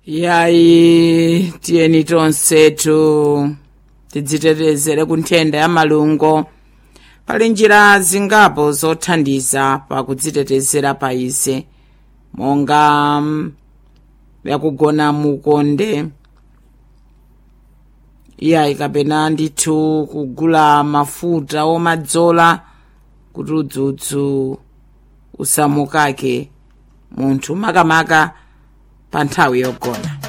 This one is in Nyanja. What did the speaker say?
yayi tiyeni tonsetu tidzitetezere ku nthenda ya malungo pali njira zingapo zothandiza pakudzitetezera pa izi monga mm, yakugona mukonde iyayi kapena ndithu kugula mafuta omadzola kuti udzudzu usamukake munthu makamaka pa nthawi yogona